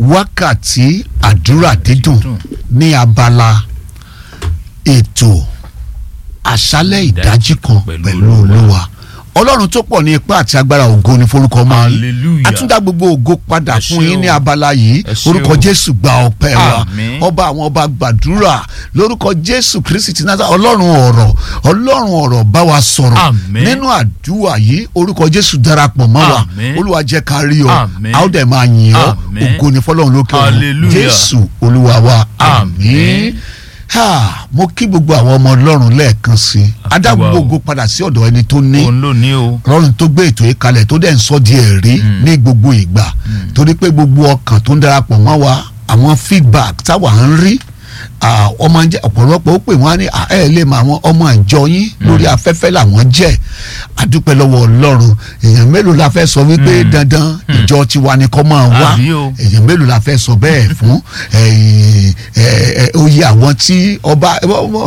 wákàtí àdúrà dídùn ní abala ètò àṣálẹ̀ ìdájí kan pẹ̀lú olúwa ọlọ́run tó pọ̀ ní ipá àti agbára ògo ní forúkọ máa yín Hallelujah. àtúndà gbogbo ògo padà Ẹ fún ṣé yín o. ní abala yìí Ẹ ṣé orúkọ o. jésù gba ọpẹ́ wa Àmín. ọba àwọn ọba gbàdúrà lórúkọ jésù kristi ti náà ọlọ́run ọ̀rọ̀ ọlọ́run ọ̀rọ̀ bá wa sọ̀rọ̀ Àmín. nínú àdúrà yìí orúkọ jésù darapọ̀ mọ́ wa Àmín. olúwa jẹ́ ká rí ọ Àmín. a ó dẹ̀ máa yìn ọ́ Àmín. ògo ní fọlọ́run lókè ọ̀run Hallelujah. jésù olúwa wa àmín Àmín. ha mo kí gbogbo àwọn ọmọ ọlọ́run lẹ́ẹ̀kan sí i adá Àkíwá o. gbogbo ògo padà sí ọ̀dọ̀ ẹni tó ní òun ló ní o. ọlọ́run tó gbé ètò yìí kalẹ̀ tó dẹ̀ ń sọ di ẹ̀rí ní gbogbo ìgbà torí pé gbogbo ọkàn tó ń darapọ̀ mọ́ wa àwọn feedback táwa ń rí ah, ọmọ jẹ́ ọ̀pọ̀lọpọ̀ ó pè wọ́n á ní "Ah, ẹ lè mọ àwọn ọmọ ìjọ yín lórí afẹ́fẹ́ làwọn jẹ́ adúpẹ́ lọ́wọ́ ọlọ́run èèyàn mélòó la fẹ́ sọ wípé dandan ìjọ tiwa ni kọ́ máa wá Àbí o. èèyàn mélòó la fẹ́ sọ bẹ́ẹ̀ fún ẹ̀yìn, ẹ̀, ẹ̀, oyè àwọn tí ọba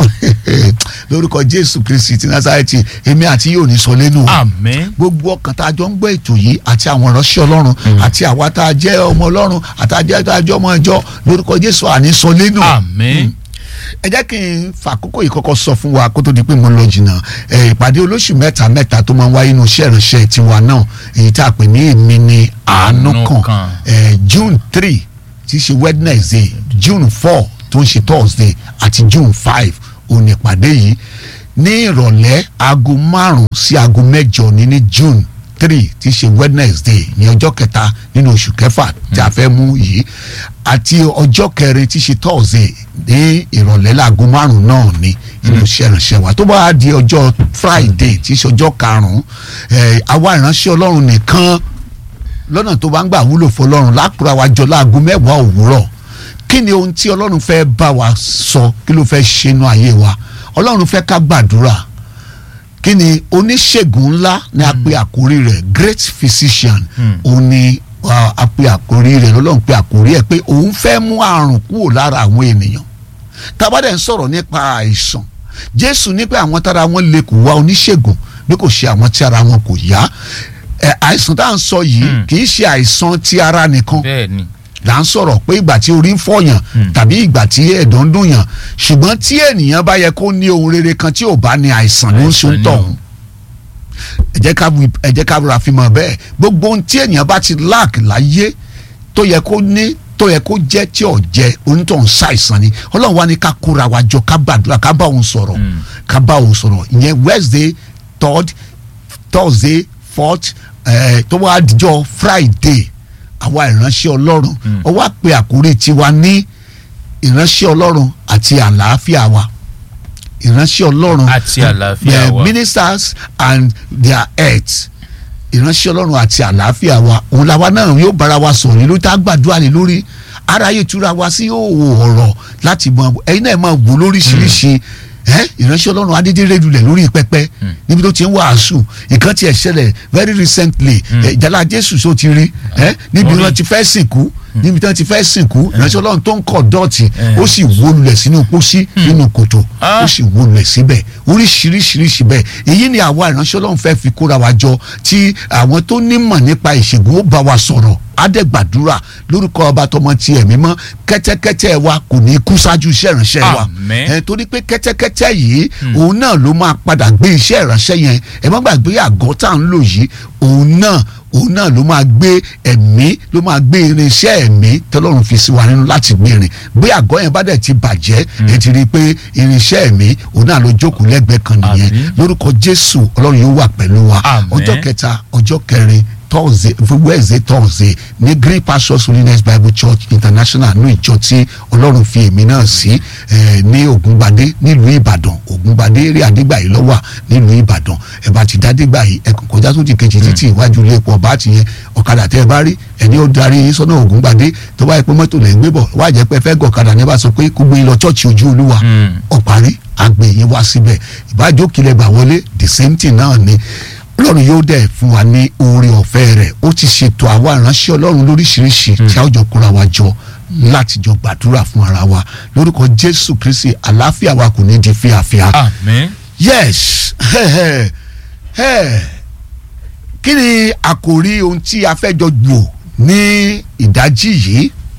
lórúkọ jésù kristi ti násàrẹ́tì èmi àti yóò ní sọ lẹ́nu o àmín. gbogbo ọkàn tá a jọ ń gbọ́ ètò yìí àti àwọn ìránṣẹ́ ọlọ́run àti àwa tá a jẹ́ ọmọ ọlọ́run àti àjẹ́ tá a jẹ́ ọmọ ìjọ lórúkọ jésù àní sọ lẹ́nu àmín. ẹ jẹ́ kí n fàkókò yìí kọ́kọ́ sọ fún wa kó tó di pé mo lọ jìnnà ẹ, ìpàdé olóṣù mẹ́ta mẹ́ta tó máa ń wáyé inú iṣẹ́ ìránṣẹ́ tiwa náà èyí tá a pè ní èmi ni àánú Àánú kan kan. ẹ, June three tí í ṣe Wednesday June four tó ń ṣe Thursday àti June five òun ní ìpàdé yìí ní ìrọ̀lẹ́ aago márùn-ún sí aago mẹ́jọ ní ní June three tí í ṣe Wednesday ní ọjọ́ kẹta nínú oṣù kẹfà tí a fẹ́ mú yìí àti ọjọ́ kẹrin tí í ṣe Thursday ní ìrọ̀lẹ́ láago márùn-ún náà ní inú iṣẹ́ ìránṣẹ́ wa tó bá di ọjọ́ Friday tí í ṣe ọjọ́ karùn-ún ẹ̀, àwa ìránṣẹ́ Ọlọ́run nìkan lọ́nà tó bá ń gbà wúlò fọlọ́run lákùrọ̀ wa jọ láago mẹ́wàá òwúrọ̀ kí ni ohun tí ọlọ́run fẹ́ bá wa sọ kí ló fẹ́ ṣe inú ayé wa ọlọ́run fẹ́ ká gbàdúrà kí ni oníṣègùn ńlá ni a pe àkórí rẹ̀ great physician òun ni ah, a pe àkórí rẹ̀ lọ́lọ́run pe àkórí ẹ̀ pé òun fẹ́ mú àrùn kúrò lára àwọn ènìyàn tabadẹ ń sọ̀rọ̀ nípa àìsàn jésù ní pé àwọn tára wọn lè kó wá oníṣègùn bí kò ṣe àwọn tí ara wọn kò yá ẹ, àìsàn tá à ń sọ yìí kì í ṣe àìsàn ti ara nìkan bẹ́ẹ̀ ni. là ń sọ̀rọ̀ pé ìgbà tí orí ń fọ̀yàn tàbí ìgbà tí ẹ̀dọ̀ ń dùn yàn ṣùgbọ́n tí ènìyàn bá yẹ kó ní ohun rere kan tí ò bá ní àìsàn ló ń Àìsàn sún ni tọ̀hún ẹ jẹ́ ká wí- ẹ jẹ́ ká rọra fi mọ̀ bẹ́ẹ̀ gbogbo ohun tí ènìyàn bá ti lack láyé tó yẹ kó ní tó yẹ kó jẹ́ tí ò jẹ́ onítọ̀hún ṣàìsàn ni ọlọ́run wá ní ká kóra wa jọ ká gbàdúrà ká bá òun sọ̀rọ̀ ká bá òun sọ̀rọ̀ ìyẹn Wednesday third Thursday fourth eh, tó wá dijọ́ Friday àwa ìránṣẹ́ ọlọ́run ó wá pe àkórí tiwa ní ìránṣẹ́ ọlọ́run àti àlàáfíà wa ìránṣẹ́ ọlọ́run Àti àlàáfíà the wa. ministers and their health ìránṣẹ́ ọlọ́run àti àlàáfíà wa òun làwa náà yóò bára wa sọ̀rọ̀ nílùú tá a gbàdúrà lé lórí aráyé túra wa sí òwò ọ̀rọ̀ láti mọ ẹ̀yin náà máa wò lóríṣiríṣi ẹ ìránṣẹ́ ọlọ́run adédè rẹ́dulẹ̀ lórí pẹpẹ níbi tó ti ń wàásù nǹkan tiẹ̀ ṣẹlẹ̀ very recently ẹ, ìjàlá jésù tó ti rí ẹ níbi Orí. wọn ti fẹ́ sìnkú níbi tí wọ́n ti fẹ́ sìnkú ìránṣẹ́ ọlọ́run tó ń kọ̀ dọ́ọ̀tì ó sì wó lulẹ̀ sínú pósí nínú kòtò Ah. ó sì wó lulẹ̀ síbẹ̀ oríṣiríṣiríṣi bẹ́ẹ̀ èyí ni àwa ìránṣẹ́ ọlọ́run fẹ́ fi kóra wa jọ tí àwọn tó nímọ̀ nípa ìṣègùn ó bá wa sọ̀rọ̀ adẹ́gbàdúrà lórúkọ ọba tọmọ ti ẹ̀mí mọ́ kẹ́tẹ́kẹ́tẹ́ wa kò ní kú ṣáájú iṣẹ́ ìránṣẹ́ wa Àmín. ẹ torí pé kẹ́tẹ́kẹ́tẹ́ yìí òun náà ló máa padà gbé iṣẹ́ ìránṣẹ́ yẹn ẹ má gbàgbé àgọ́ tá à ń lò yìí òun náà òun náà ló máa gbé ẹ̀mí ló máa gbé irinṣẹ́ ẹ̀mí tọ́lọ́run fi sí wa nínú láti gbé irin bí àgọ́ yẹn bá dẹ̀ ti bàjẹ́ ẹ ti rí i pé irinṣẹ́ ẹ̀mí òun náà ló jókòó lẹ́gbẹ̀ẹ́ kan nìyẹn Àmín. lórúkọ Jésù Ọlọ́run yóò wà pẹ̀lú wa Àmín. ọjọ́ kẹta ọjọ́ kẹrin thursday wednesday thursday ní green pastures holiness bible church international ní ìjọ tí ọlọ́run fi èmi náà sí eh, ní ògúngbadé nílùú ìbàdàn ògúngbadé eré àdégbàyí lọ́wọ́ nílùú ìbàdàn ẹ bá ti dádégbàyí ẹ kàn kọjá tó ti kejì títí iwájú ilé epo ọba àti yẹn ọ̀kadà tẹ́ ẹ bá rí ẹni ó darí yín sọ́nà ògúngbadé tó bá yẹ pé mọ́tò lẹ́ ń gbé bọ̀ wá jẹ́ pé ẹ fẹ́ gọ̀kadà ní ẹ bá sọ pé kó gbé yín lọ chọ́ọ̀chì ojú olúwa Mm. ọ̀parí àgbè yín wá síbẹ̀ ìbájú kílẹ̀ gbà wọlé the same thing náà ni ọlọ́run yóò dẹ̀ fún wa ní oore ọ̀fẹ́ rẹ̀ ó ti ṣètò àwa ìránṣẹ́ ọlọ́run lóríṣiríṣi tí a ó jọ kóra wa jọ láti jọ gbàdúrà fún ara wa lórúkọ jésù kristi àlàáfíà wa kò ní di fíafíà. àmín. yes kí ni àkòrí ohun tí a fẹ́ jọ gbò ní ìdájí yìí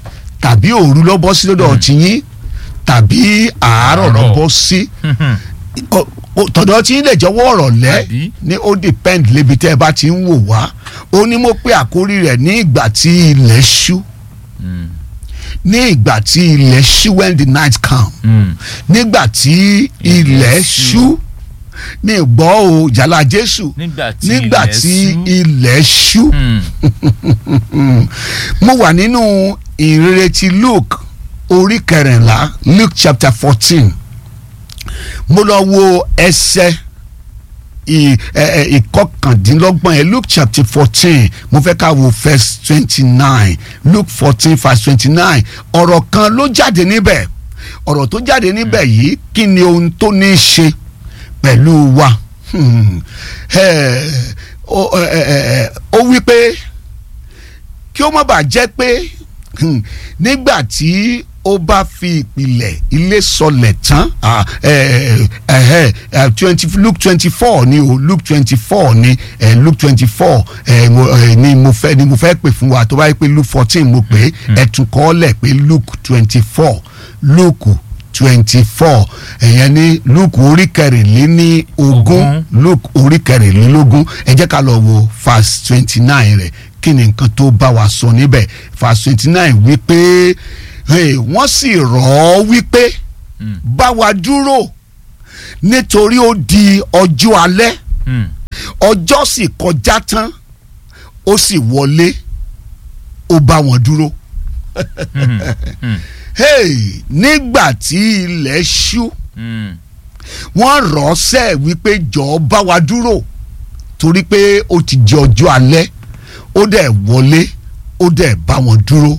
tàbí òru ló bọ́ sí lọ́dọ̀ tiyín tàbí àárọ̀ ló Àárọ̀. bọ́ sí Ọ- ọ- tọ̀dọ̀ tí lè jọwọ́ ọ̀rọ̀ lẹ́ Àbí? ní ó depend lébi tẹ́ ẹ bá ti ń wò wá ó ní mo pé àkórí rẹ̀ ní ìgbà tí ilẹ̀ ṣú Mm. ní ìgbà tí ilẹ̀ ṣú when the night come Mm. nígbà tí ilẹ̀ ṣú ní ìgbọ́ o jàlá Jésù nígbà tí nígbà ilẹ̀ tí ṣú. ilẹ̀ ṣú Mm. mo wà nínú ìrere ti Luke orí kẹrìnlá Luke chapter fourteen mo lọ wo ẹsẹ̀ ì- ẹ- ẹ, ìkọkàndínlọ́gbọ̀n ẹ Luke chapter fourteen mo fẹ́ ká wo verse twenty nine Luke fourteen verse twenty nine ọ̀rọ̀ kan ló jáde níbẹ̀ ọ̀rọ̀ tó jáde níbẹ̀ yìí kí ni ohun tó ní í ṣe pẹ̀lú wa Hmm. Eh, ó ẹ, ẹ, ẹ, ó wí pé kí ó má bàa jẹ́ pé hmm, nígbà tí ó bá fi ìpìlẹ̀ ilé sọlẹ̀ tán ah, eh, eh, eh, twenty Luke twenty four ni o Luke twenty four ni eh, Luke twenty four eh, mo- eh, ni mo fẹ́ ni mo fẹ́ pè fún wa tó bá yẹ pé Luke fourteen mo pè é ẹ tún kọ́ lẹ̀ pé Luke twenty four Luke twenty four ẹ̀yẹn ní Luke orí kẹrìnléní ogún Ogún. Luke orí kẹrìnlélógún ẹ jẹ́ ká lọ wo verse twenty nine rẹ̀ kí ni nǹkan tó bá wa sọ níbẹ̀ verse twenty nine wípé hey, wọ́n sì rọ̀ ọ́ wípé Mm. bá wa dúró nítorí ó di ọjọ́ alẹ́ Mm. ọjọ́ sì kọjá tán ó sì wọlé ó bá wọn dúró Mm. Mm. hey, nígbà tí ilẹ̀ ṣú Mm. wọ́n rọ̀ ọ́ sẹ́ wípé jọ̀ọ́ bá wa dúró torí pé ó ti di ọjọ́ alẹ́ ó dẹ̀ wọlé ó dẹ̀ bá wọn dúró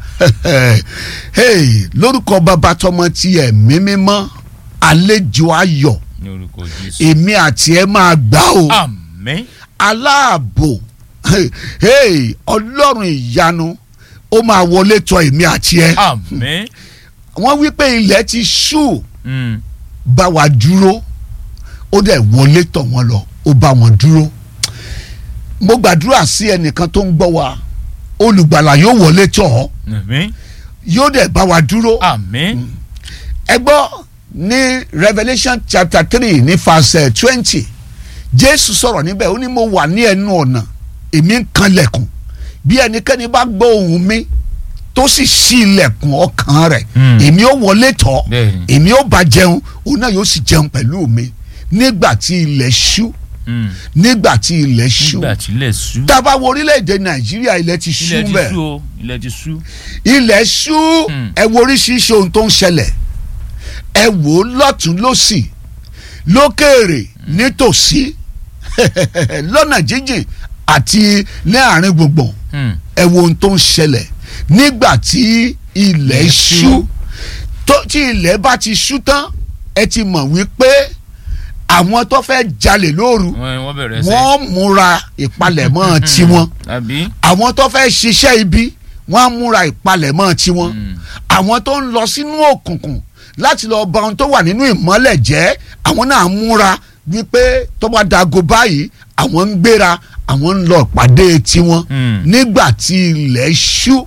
hey, lórúkọ bàbá tọmọ ti ẹ̀mí mímọ́ àlejò ayọ̀ ní orúkọ Jésù. èmi àti ẹ máa gbà o àmín. aláàbò hey, ọlọ́run ìyanu ó máa wọlé tọ̀ èmi àti ẹ àmín. wọ́n wí pé ilẹ̀ ti ṣú Mm. bá wa dúró ó dẹ̀ wọlé tọ̀ wọ́n lọ ó bá wọn dúró mo gbàdúrà sí ẹnìkan tó ń gbọ́ wa olùgbàlà yóò wọlé tọ̀ ọ́ àmín. yóò dẹ̀ bá wa dúró àmín. ẹ gbọ́ ní Revelation chapter three ní verse twenty Jésù sọ̀rọ̀ níbẹ̀ ó ní mo wà ní ẹnu ọ̀nà èmi ń kanlẹ̀kùn bí ẹnikẹ́ni bá gbọ́ ohùn mi tó sì ṣí ilẹ̀kùn ọkàn rẹ̀ Hmm. èmi ó wọlé tọ̀ ọ́ Bẹ́ẹ̀ni. èmi ó bá jẹun òun náà yóò sì jẹun pẹ̀lú mi nígbà tí ilẹ̀ ṣú Mm. nígbà tí ilẹ̀ ṣú nígbà tí ilẹ̀ ṣú. tá a bá wo orílẹ̀-èdè Nàìjíríà ilẹ̀ ti ṣú ilẹ̀ ti bẹ́ẹ̀ ṣú o ilẹ̀ ti ṣú. ilẹ̀ ṣú Hmm. ẹ wo oríṣiríṣi ohun tó ń ṣẹlẹ̀ ẹ wò ó lọ́tún lọ́sì lókèèrè nítòsí lọ́nà jíjìn àti ní àárín gbùngbùn Mm. ẹ wo ohun tó ń ṣẹlẹ̀ nígbà tí ilẹ̀ Ilẹ̀ ṣú ṣú. tó tí ilẹ̀ bá ti ṣú tán ẹ ti mọ̀ wípé àwọn tó fẹ́ jalè lóru wọ́n wọ́n bẹ̀rẹ̀ sẹ́. wọ́n múra ìpalẹ̀mọ́ tiwọn àbí. àwọn tó fẹ́ ṣiṣẹ́ ibi wọ́n á múra ìpalẹ̀mọ́ tiwọn Mm. àwọn tó ń lọ sínú òkùnkùn láti lọ bà ohun tó wà nínú ìmọ́lẹ̀ jẹ́ àwọn náà múra wípé tó bá dago báyìí àwọn ń gbéra àwọn ń lọ ìpàdé tiwọn Mm. nígbà tí ilẹ̀ ṣú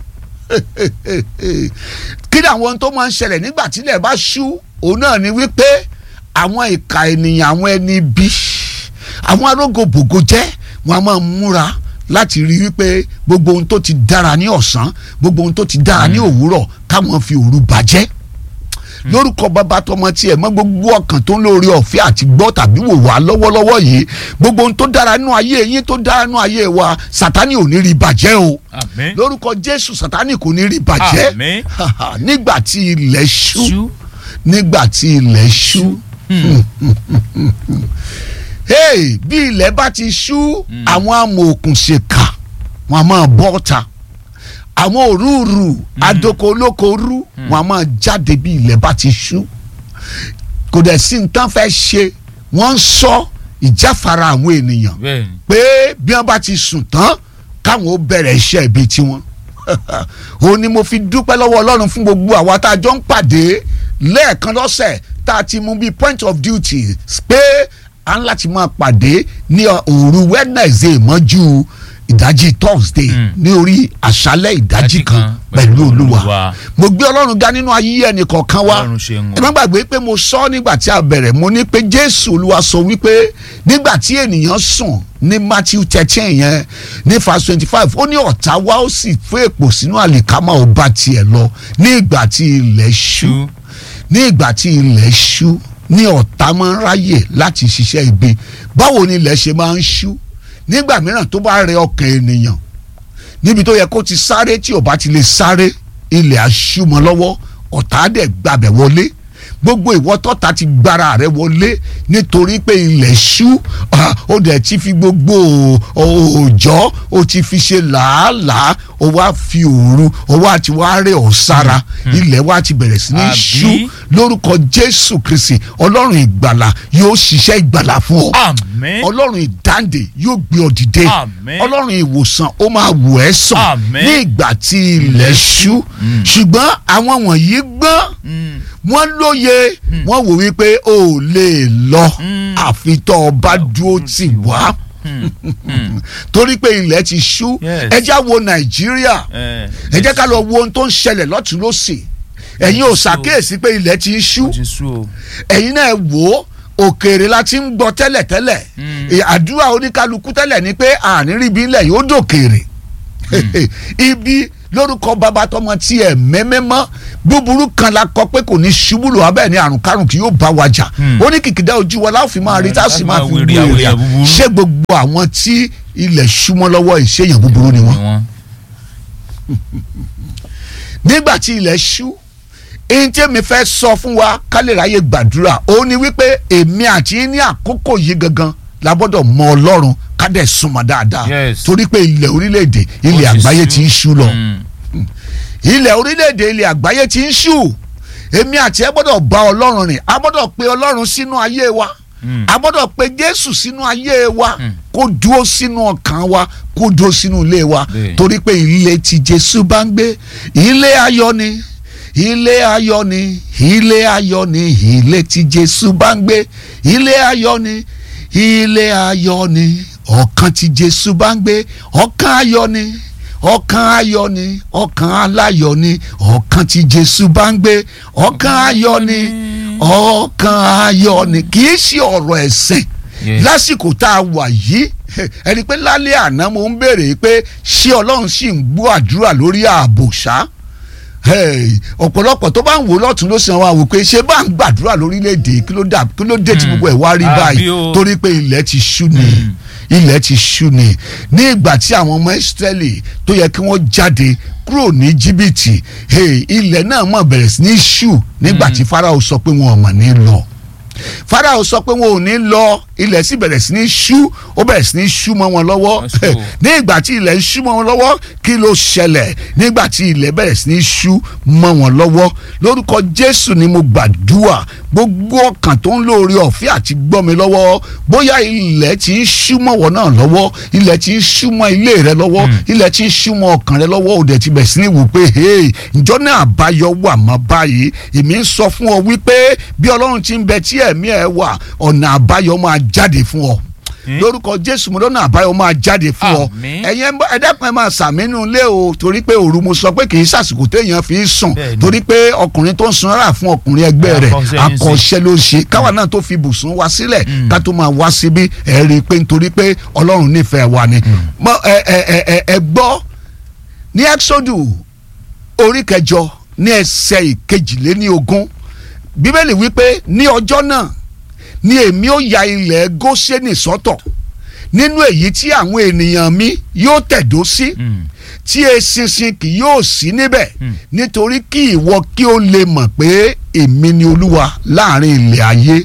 kí ni àwọn ohun tó máa ń ṣẹlẹ̀ nígbà tí ilẹ̀ bá ṣú òun náà ni wípé àwọn ìka ènìyàn àwọn ẹni bí àwọn arógòbògò jẹ́ wọn a máa múra láti rí wípé gbogbo ohun tó ti dára ní ọ̀sán gbogbo ohun tó ti dára ní òwúrọ̀ káwọn fi òru bàjẹ́ lórúkọ bàbá tọmọ tiẹ̀ mọ́ gbogbo ọkàn tó ń lórí ọ̀fẹ́ àti gbọ́ tàbí wò wá lọ́wọ́lọ́wọ́ yìí gbogbo ohun tó dára nínú ayé yín tó dára nínú ayé wa sátani ò ní rí bàjẹ́ o àmín. lórúkọ jésù sátani kò ní rí bàjẹ́ àmín. nígbà tí ilẹ̀ ṣú ṣú. nígbà tí ilẹ̀ ṣú hey, bí ilẹ̀ bá ti ṣú àwọn amòòkùnṣèkà wọn a máa bọ́ ọ̀ta àwọn òrùrù adoko olóko rú wọn a máa jáde bí ilẹ̀ bá ti ṣú kò dẹ̀ sí nǹkan fẹ́ ṣe wọ́n ń sọ ìjáfara àwọn ènìyàn bẹ́ẹ̀ni. pé bí wọ́n bá ti sùn tán káwọn ó bẹ̀rẹ̀ iṣẹ́ ibi tiwọn òun ni mo fi dúpẹ́ lọ́wọ́ ọlọ́run fún gbogbo àwa tá a jọ ń pàdé lẹ́ẹ̀kan lọ́sẹ̀ tá a ti mú bíi point of duty pé a ń láti máa pàdé ní òru Wednesday mọ́jú ìdájí thursday Mm. ní orí àṣálẹ̀ ìdájí Ìdájí kan kan pẹ̀lú pẹ̀lú olúwa Olúwa. mo gbé ọlọ́run ga nínú ayé ẹnì kọ̀ọ̀kan wa Ọlọ́run ṣe ń ẹ má gbàgbé pé mo sọ nígbà tí a bẹ̀rẹ̀ mo ní pé jésù olúwa sọ wípé nígbà tí ènìyàn sùn ní matthew thirteen yẹn ní verse twenty five ó ní ọ̀tá wa ó sì fún èpò sínú àlìkámà ó bá tiẹ̀ lọ ní ìgbà tí ilẹ̀ ṣú Ṣú. ní ìgbà tí ilẹ̀ ṣú ní ọ̀tá máa ń ráyè láti ṣiṣẹ́ ibi báwo ni ilẹ̀ ṣe máa ń ṣú nígbà mìíràn tó bá rẹ ọkàn ènìyàn níbi tó yẹ kó ti sáré tí ò bá ti lè sáré ilẹ̀ àṣùmọ̀ lọ́wọ́ ọ̀tá dẹ̀ gbàbẹ̀ wọlé gbogbo ìwọ tọ́ta ti gbára rẹ wọlé nítorí pé ilẹ̀ ṣú ah, ó dẹ̀ ti fi gbogbo òòjọ́ ó ti fi ṣe làálàá ó wá fi òru ó wá ti wá rẹ̀ ọ́ sára ilẹ̀ wá ti bẹ̀rẹ̀ sí ní Àbí? ṣú lórúkọ Jésù Kristi ọlọ́run ìgbàlà yóò ṣiṣẹ́ ìgbàlà fún ọ Àmín. ọlọ́run ìdáǹdè yóò gbé ọ dìde Àmín. ọlọ́run ìwòsàn ó máa wò ẹ́ sàn Àmín. ní ìgbà tí ilẹ̀ ṣú ṣùgbọ́n àwọn wọ̀nyí gbọ́n Mm. wọ́n lóye wọ́n wò wípé o ò lè lọ Mm. àfi tó o bá dúró tì wá Mm. Mm. torí pé ilẹ̀ ti ṣú Yes. ẹ já wo Nàìjíríà Eh, ẹ jẹ́ ká lọ wo ohun tó ń ṣẹlẹ̀ lọ́tún lọ́sì ẹ̀yin ò ṣàkíyèsí pé ilẹ̀ ti ń ṣú ó ti sú o. ẹ̀yin náà wò ó òkèèrè la ti ń gbọ́ tẹ́lẹ̀tẹ́lẹ̀ Mm. Ẹ, àdúrà oníkálukú tẹ́lẹ̀ ni pé àníríbi ilẹ̀ yóò dòkèèrè ibi lórúkọ bàbá tọmọ tiẹ̀ mẹ́mẹ́mọ́ búburú kan la kọ pé kò ní ṣubú lò abẹ́ ní àrùn kárùn kì yóò bá wa jà Mm. ó ní kìkìdá ojú wa láwọn fi máa rí tá a sì máa fi wèrè gbé àwọn èrè èèyàn búburú. ṣé gbogbo àwọn tí ilẹ̀ ṣúmọ́ lọ́wọ́ ìṣèyàn búburú ni Ni wọ́n wọ́n. nígbà tí ilẹ̀ ṣú èyí tí èmi fẹ́ sọ fún wa ká lè ráyè gbàdúrà ó ní wípé èmi àti yín ní àkókò yìí gangan la gbọ́dọ̀ mọ ọlọ́run ká dẹ̀ súnmọ́ dáadáa Yes. torí pé ilẹ̀ orílẹ̀-èdè ilẹ̀ Ó ti àgbáyé sú. ti ń ṣú lọ Mm. ilẹ̀ orílẹ̀-èdè ilẹ̀ àgbáyé ti ń ṣú èmi àti ẹ gbọ́dọ̀ bá ọlọ́run rìn a gbọ́dọ̀ pe ọlọ́run sínú ayé wa Mm. a gbọ́dọ̀ pe jésù sínú ayé wa Mm. kó dúró sínú ọkàn wa kó dúró sínú ilé wa Bẹ́ẹ̀. torí pé ilé tí jésù bá ń gbé ilé ayọ̀ ni ilé ayọ̀ ni ilé ayọ̀ ni ilé tí jésù bá ń gbé ilé ayọ̀ ni ilé ayọ̀ ni ọkàn tí jésù bá ń gbé ọkàn ayọ̀ ni ọkàn ayọ̀ ni ọkàn aláyọ̀ ni ọkàn tí jésù bá ń gbé ọkàn ayọ̀ ni ọkàn ayọ̀ ni kì í ṣe ọ̀rọ̀ ẹ̀sìn Yes. lásìkò tá a wà yìí ẹni pé lálẹ́ àná mo ń béèrè pé ṣé ọlọ́run sì ń gbọ́ àdúrà lórí ààbò ṣá Hey, ọ̀pọ̀lọpọ̀ tó bá ń wò lọ́tún ló sì wá wò pé ṣé bá ń gbàdúrà lórílẹ̀‐èdè kí ló dà kí ló dé tí Mm. gbogbo ẹ̀ wá rí Àbí báyìí o. torí pé ilẹ̀ ti ṣú ni ilẹ̀ ti ṣú ni ní ìgbà tí àwọn ọmọ Ísírẹ́lì tó yẹ kí wọ́n jáde kúrò ní jìbìtì hey, ilẹ̀ náà mọ̀ bẹ̀rẹ̀ sí ní ṣú nígbà tí Fáráò sọ pé wọn ò mọ̀ ní lọ Fáráò sọ pé wọn ò ní lọ ilẹ̀ sì bẹ̀rẹ̀ sí ní ṣú ó bẹ̀rẹ̀ sí ní ṣú mọ́ wọn lọ́wọ́ That's cool. ní ìgbà tí ilẹ̀ ń ṣú mọ́ wọn lọ́wọ́ kí ló ṣẹlẹ̀ nígbà tí ilẹ̀ bẹ̀rẹ̀ sí ní ṣú mọ́ wọn lọ́wọ́ lórúkọ Jésù ni mo gbàdúrà gbogbo ọkàn tó ń lóore ọ̀fẹ́ àti gbọ́ mi lọ́wọ́ bóyá ilẹ̀ ti ń ṣú mọ́ wọn náà lọ́wọ́ ilẹ̀ ti ń ṣú mọ́ ilé rẹ lọ́wọ́ ilẹ̀ ti ń ṣú mọ́ ọkàn rẹ lọ́wọ́ òde ti bẹ̀ sí ní wò pé hey ǹjọ́ náà àbáyọ wà mọ́ báyìí èmi ń sọ fún ọ wípé bí Ọlọ́run ti ń bẹ tí ẹ̀mí ẹ wà ọ̀nà àbáyọ máa jáde fún ọ lórúkọ jésù mo lọ́nà àbáyọ máa jáde fún ọ Àmín. ẹ̀yin ẹ dákun ẹ máa sàmínú ilé o torí pé òru mo sọ pé kì í sàsìkò téèyàn fi ń sùn Bẹ́ẹ̀ni. torí pé ọkùnrin tó ń sun rárá fún ọkùnrin ẹgbẹ́ rẹ̀ Akọ́ṣẹ́ ní í ṣe. akọ́ṣẹ́ ló ń ṣe káwa náà tó fi bùsùn wá sílẹ̀ ká tó máa wá síbí ẹ rí i pé nítorí pé ọlọ́run nífẹ̀ẹ́ wa ni Mọ, ẹ ẹ ẹ ẹ ẹ gbọ́ ní exodus orí kẹjọ ní ẹsẹ̀ ìkejìléníogún bíbélì wípé ní ọjọ́ náà ni èmi ó ya ilẹ̀ góṣẹ́nì sọ́tọ̀ nínú èyí tí àwọn ènìyàn mi yóò tẹ̀dó sí Mm. tí eṣinṣin kì yóò sí níbẹ̀ Mm. nítorí kí ìwọ kí ó lè mọ̀ pé èmi ni olúwa láàrin ilẹ̀ ayé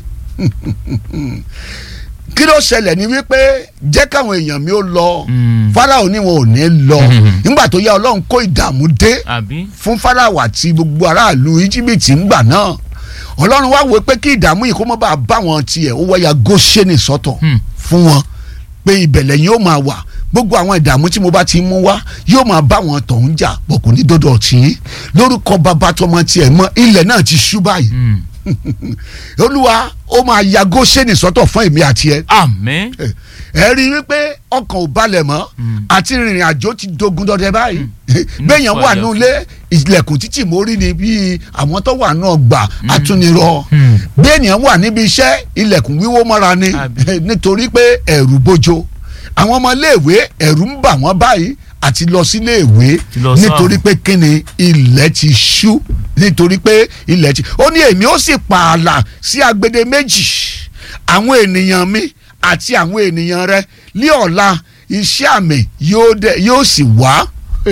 kí ló ṣẹlẹ̀ ni wípé jẹ́ káwọn èèyàn mi ó lọ Mm. Fáráò ní wọn ò ní lọ Mhm. nígbà tó yá ọlọ́run kó ìdààmú dé àbí. fún Fáráò àti gbogbo aráàlú íjíbítì ńgbà náà ọlọ́run wá wò pé kí ìdààmú yìí kó má bàa bá wọn tiẹ̀ ó wáyà Góṣẹ́nì sọ́tọ̀ Hmm. fún wọn pé ìbẹ̀lẹ̀ yóò máa wà gbogbo àwọn ìdààmú tí mo bá ti mú wá yóò máa bá wọn tọ̀hún jà bọ̀ kò ní dọ́dọ̀ tí lórúkọ bàbá tọmọ tiẹ̀ mọ́ ilẹ̀ náà ti ṣú báyìí Mm. olúwa ó máa ya Góṣẹ́nì sọ́tọ̀ fún èmi àti ẹ àmín ẹ rí i wípé ọkàn ò balẹ̀ mọ́ àti rìnrìn àjò ti dogun dọdẹ báyìí gbẹ̀yàn wà nù ilé ilẹ̀kùn títì mórí ni bíi àwọn tó wà náà gbà atúnirọ gbẹ̀yàn wà níbi iṣẹ́ ilẹ̀kùn wíwó mọ́ra ni Àbí. nítorí pé ẹ̀rù bójó àwọn ọmọ iléèwé ẹ̀rù ń bà wọ́n báyìí àti lọ sí iléèwé Ti lọ sáà. nítorí pé kíni ilẹ̀ ti ṣú nítorí pé ilẹ̀ ti ó ní èmi ó sì pààlà sí agbede méjì àwọn ènìyàn mi àti àwọn ènìyàn rẹ ní ọ̀la iṣẹ́ àmì yóò dẹ yóò sì wá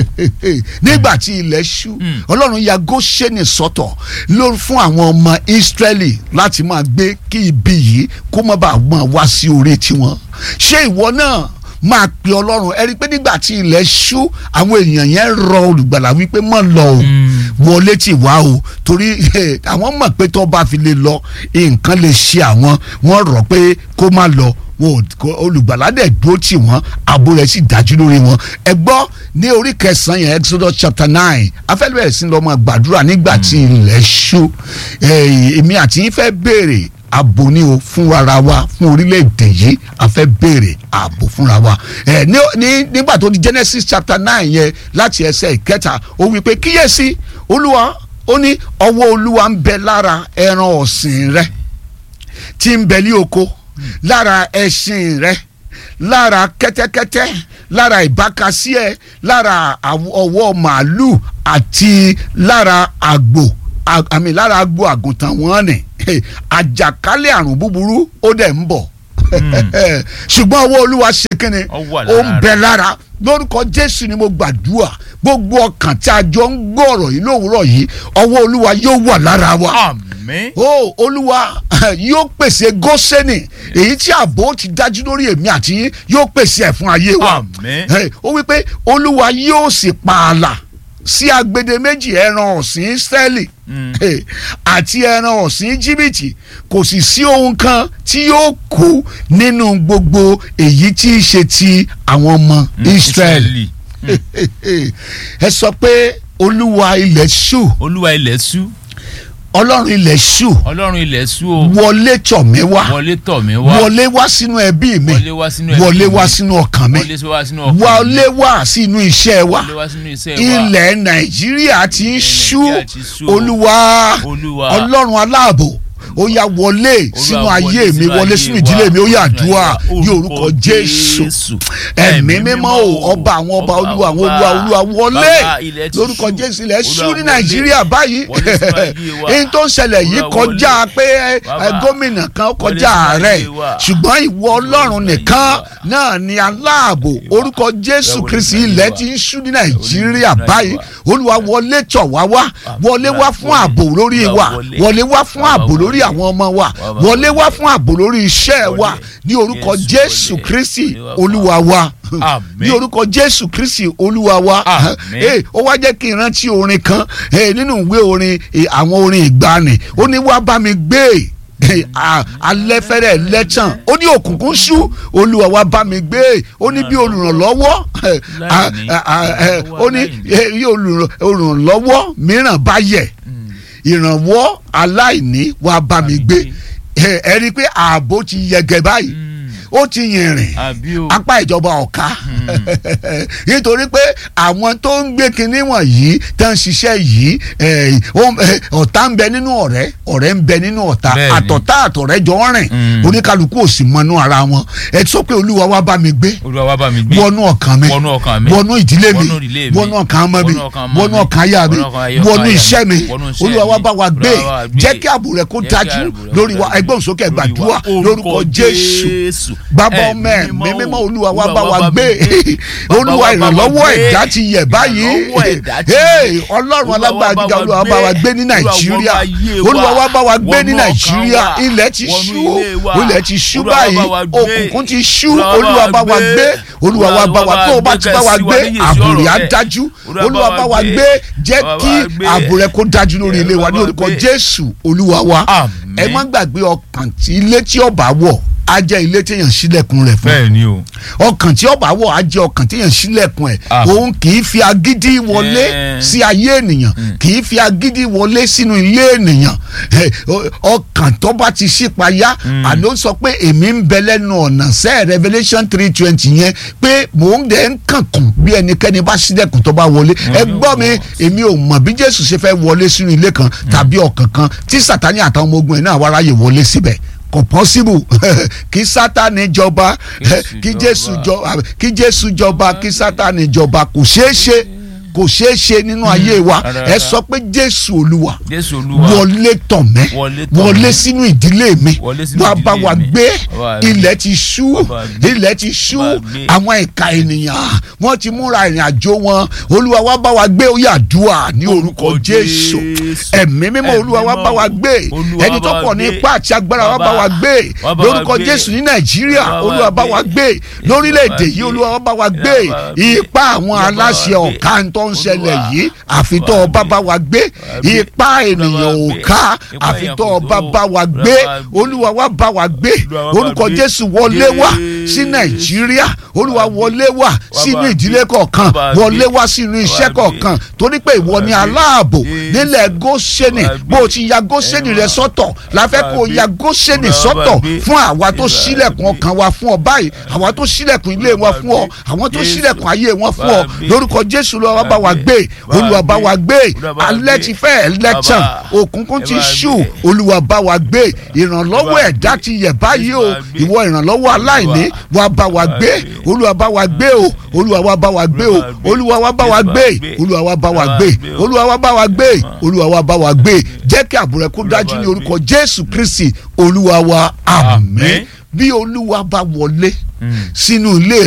nígbà tí ilẹ̀ ṣú Mm. ọlọ́run ya Góṣẹ́nì sọ́tọ̀ ló fún àwọn ọmọ Ísírẹ́lì láti máa gbé kí ibi yìí kó má bàa máa wá sí orí tiwọn ṣé ìwọ náà máa pe ọlọ́run ẹ rí i pé nígbà tí ilẹ̀ ṣú àwọn èèyàn yẹn rọ olùgbàlà wípé mọ̀ lọ o wọlé tì wá o torí eh, àwọn mọ̀ pé tó bá fi lè lọ nǹkan lè ṣe àwọn wọ́n rọ̀ pé kó má lọ wọn ò kó- olùgbàlà dẹ̀ dúró tì wọ́n ààbò rẹ̀ sì dájú lórí wọn ẹ gbọ́ ní orí kẹsàn-án yẹn Exodus chapter nine afẹ́lẹ́ bẹ̀rẹ̀ sí lọ máa gbàdúrà nígbà tí ilẹ̀ ṣú Eh, èmi àti yín fẹ́ béèrè ààbò ni o fún ara wa fún orílẹ̀-èdè yìí a fẹ́ béèrè ààbò fúnra wa ẹ ní ní nígbà tó di Genesis chapter nine yẹn láti ẹsẹ̀ ìkẹta ó wí pé kíyèsí olúwa ó ní ọwọ́ olúwa ń bẹ lára ẹran ọ̀sìn rẹ tí ń bẹ ní oko lára ẹṣin rẹ lára kẹ́tẹ́kẹ́tẹ́ lára ìbákasí ẹ lára àw- ọwọ́ màálù àti lára àgbò à- àmì lára àgbò àgùntàn wọn ni àjàkálẹ̀ àrùn búburú ó dẹ̀ ń bọ̀ ṣùgbọ́n ọwọ́ olúwa ṣe kínni Ó wà ó ń lára bẹ rẹ̀. lára lórúkọ jésù ni mo gbàdúrà gbogbo ọkàn tí a jọ ń gbọ́ ọ̀rọ̀ yìí lówùúrọ̀ yìí ọwọ́ olúwa yóò wà lára wa àmín ó olúwa yóò pèsè gósẹ́nì èyí tí ààbò ti dájú lórí èmi àti yín yóò pèsè ẹ̀ fún ayé wa Àmín. Eh, ó wí pé olúwa yóò sì pààlà sí agbede méjì ẹran ọ̀sìn Ísírẹ́lì Mm. Eh, àti ẹran ọ̀sìn Íjíbítì kò sì sí ohun kan tí yóò kú nínú gbogbo èyí tí í ṣe ti àwọn ọmọ Ísírẹ́lì ẹ sọ pé olúwa ilẹ̀ ṣú olúwa ilẹ̀ ṣú ọlọ́run ilẹ̀ ṣú ọlọ́run ilẹ̀ ṣú o wọlé tọ̀ mí wá wọlé tọ̀ mí wá wọlé wá sínú ẹbí mi wọlé wá sínú ẹbí wọlé mi. wá sínú ọkàn mi wọlé wá sínú ọkàn mi. wọlé wá sínú iṣẹ́ wa wọlé wá sínú iṣẹ́ wa ilẹ̀ nàìjíríà ti ń ṣú Nàìjíríà ti ṣú o. olúwa Olúwa. ọlọ́run aláàbò ó yá wọlé sínú ayé mi wọlé sínú ìdílé mi ó yá àdúrà ní orúkọ jésù ẹ̀mí mímọ́ o ọba àwọn ọba olúwa àwọn olúwa olúwa wọlé Bàbá, ilẹ̀ ti lórúkọ ṣú. jésù ilẹ̀ ṣú Olúwa ní wọlé. nàìjíríà báyìí Wọlé sínú ayé wa. èyí tó ń ṣẹlẹ̀ yìí Olúwa kọjá wọlé. pé ẹ, Bàbá, ẹ, gómìnà kan wọlé kọjá sínú ààrẹ ayé wa. ṣùgbọ́n ìwọ ọlọ́run sínú ayé nìkan wa. náà ni aláàbò orúkọ jésù wọlé kristi sínú ayé ilẹ̀ wa. ti ń ṣú ní nàìjíríà sínú ayé báyìí wa. olúwa wọlé tọ̀ wá wá wọlé wá fún wọlé. ààbò lórí Olúwa wa wọlé. wọlé wá fún Bàbá ààbò lórí wọlé. àwọn ọmọ wa Bàbá wọlé wá wọlé. fún ààbò lórí iṣẹ́ Wọlé. wa ní orúkọ Jésù jésù wọlé. kristi Wọlé wá fún olúwa wa Àmín. ní orúkọ jésù kristi olúwa wa Àmín. Eh, ó wá jẹ́ kí n rántí orin kan eh, nínú ìwé orin eh, àwọn orin ìgbani ó ní wá bá mi gbé eh, a- alẹ́ fẹ́rẹ̀ lẹ́tàn ó ní òkùnkùn ṣú olúwa wá bá mi gbé ó ní bí olùrànlọ́wọ́ eh, a- Láìní. a- a- eh, ó ní Láìní. eh, bí olùràn- olùrànlọ́wọ́ mìíràn bá yẹ̀ ìrànwọ́ aláìní wá bá mi gbé Eh, ẹ rí i pé ààbò ti yẹgẹ báyìí ó ti yìnrìn àbí o apá ìjọba ọ̀ka nítorí pé àwọn tó ń gbé kinní wọ̀nyí tó ń ṣiṣẹ́ yìí eh, ó- eh, ọ̀tá ń bẹ nínú ọ̀rẹ́ ọ̀rẹ́ ń bẹ nínú ọ̀tá Bẹ́ẹ̀ni. àtọ̀tá àtọ̀rẹ́ jọ ń rìn Mm. oníkálukú ò sì mọnú ara wọn ẹ sọ pé olúwa wá bá mi gbé olúwa wá bá mi gbé wọnú ọkàn mi wọnú ọkàn mi wọnú ìdílé mi wọnú ìdílé mi, wọnú ọkàn ọmọ mi wọnú ọkàn ọmọ wọnú mi, ọkàn aya mi wọnú ọkàn aya- wọnú aya mi, iṣẹ́ mi wọnú iṣẹ́ olúwa wá mi, bá wa gbé Olúwa wá gbé. jẹ́ kí ààbò rẹ̀ kó Jẹ́ kí dájú ààbò rẹ̀ kó lórí wa dájú ẹgbẹ́ òsókè lórí gbàdúrà wa. lórúkọ jésù bàbá ọmọ ẹ Ẹ̀mí mímọ́ mímọ́ o, olúwa wá Olúwa bá wa gbé Bàbá olúwa wá bá wa ìrànlọ́wọ́ gbé. ẹ̀dá ti yẹ̀ báyìí Ìrànlọ́wọ́ ẹ̀dá ti Hey, yẹ̀. ọlọ́run Olúwa alágbára wá gíga bá wa olúwa bá wa gbé ní gbé. nàìjíríà Olúwa wá yé wa. olúwa wá bá wa gbé ní Wọnú ọkàn nàìjíríà wa. ilẹ̀ ti Wọnú ṣú ilé wa. ilẹ̀ ti ṣú Olúwa wá báyìí bá wa gbé. òkùnkùn ti ṣú Olúwa olúwa wá bá wa gbé olúwa wá bá wa tó o bá ti bá wa gbé àbùrẹ́ á dájú olúwa bá wa gbé jẹ́ kí àbùrẹ́ kó dájú lórí ilé wa ní orúkọ jésù olúwa wa Àmín. ẹ má gbàgbé ọkàn tí ilé tí ọba wọ̀ á jẹ́ ilé téèyàn sílẹ̀kùn rẹ̀ fún bẹ́ẹ̀ ni o. ọkàn tí ọba wọ̀ á jẹ́ ọkàn téèyàn sílẹ̀kùn ẹ̀ Ah. òun kì í fi agídí wọlé Eh. sí ayé ènìyàn kì í fi agídí wọlé sínú ilé ènìyàn Eh, o- ọkàn tó bá ti ṣípayá àló sọ pé èmi ń bẹ lẹ́nu ọ̀nà sẹ́ Revelation three twenty yẹn pé mò ń dẹ̀ ń kànkùn bí ẹnikẹ́ni bá sílẹ̀kùn tó bá wọlé ẹ gbọ́ mi èmi ò mọ̀ bí Jésù ṣe fẹ́ wọlé sínú ilé kan tàbí ọkàn kan tí Sátánì àtàwọn ọmọ ogun ẹ̀ náà wá ráyè wọlé síbẹ̀ kò pọ́síbù kí sátani jọba Jésù kí jọba. jésù jọba kí jésù jọba kí sátani jọba kò ṣeé ṣe kò ṣeé ṣe nínú ayé wa rárá. ẹ sọ pé jésù olúwa jésù olúwa wọlé tọ̀ mẹ́ Wọlé tọ̀ wọlé mí. sínú ìdílé mi Wọlé sínú wàá ìdílé bá wa mi. gbé Wá bá mi. ilẹ̀ ti ṣú Wá bá mi. ilẹ̀ ti ṣú Wá bá mi. àwọn ìka ènìyàn wọ́n ti múra ìrìn àjò wọn olúwa wá bá wa gbé ó yá àdúrà ní orúkọ Orúkọ jésù Jésù. ẹ̀mí mímọ́ olúwa wá bá wa gbé Olúwa ẹni tó bá wa pọ̀ ní gbé. ipá àti agbára wá bá Bàbá, wa gbé wá bá wa lórúkọ gbé. jésù ní nàìjíríà Wá bá wa olúwa bá wa gbé. gbé lórílẹ̀‐èdè yìí olúwa wá bá wa gbé Wá bá wa gbé. ipá àwọn Wá bá wa aláṣẹ gbé. ọ̀ká tó ń ṣẹlẹ̀ Olúwa, yìí àfitọ́ wá ọba gbé. bá wa gbé gbé. ipá ènìyàn ò gbé. ká Ipá àfitọ́ èèyàn ọba kò tó. bá wa gbé Olúwa bá gbé. olúwa wá bá wa gbé Olúwa wá bá orúkọ gbé. jésù wọlé wá sí Jésù. nàìjíríà olúwa wọlé wá sínú bá ìdílé gbé. kọ̀ọ̀kan Wá bá wọlé gbé. wá sínú iṣẹ́ Wá gbé. kọ̀ọ̀kan torí pé ìwọ Wá ni gbé. aláàbò Jésù. nílẹ̀ gósẹ́nì Wá gbé. bó o ti ya gósẹ́nì rẹ Ẹ̀wọ̀n. sọ́tọ̀ la fẹ́ Wá kó o gbé. ya gósẹ́nì Olúwa bá sọ́tọ̀ gbé. fún àwa tó Wá sílẹ̀kùn gbé. ọkàn wa fún ọ báyìí àwa tó sílẹ̀kùn ilé Olúwa wọn fún ọ gbé. àwọn tó Jésù. sílẹ̀kùn ayé wọn fún ọ Wá gbé. lórúkọ jésù lọ wá bá wa Wá gbé gbé. Wá olúwa bá gbé. wa gbé Olúwa bá wa alẹ́ gbé. ti fẹ́ ẹlẹ́tàn Bàbá. òkùnkùn Ẹ ti bá ṣú gbé. olúwa bá wa gbé ìrànlọ́wọ́ Ẹ bá ẹ̀dá gbé. ti yẹ̀ báyìí o Ẹ bá gbé. ìwọ ìrànlọ́wọ́ aláìní wá bá wa gbé gbé. olúwa bá wa gbé o olúwa wá bá wa gbé o olúwa wá bá wa gbé olúwa wá bá wa gbé olúwa wá bá wa gbé olúwa wá bá wa gbé jẹ́ kí àbúrò kó dájú ní orúkọ jésù kristi olúwa wa àmín Àmín. bí olúwa bá wọlé Mm. sínú ilé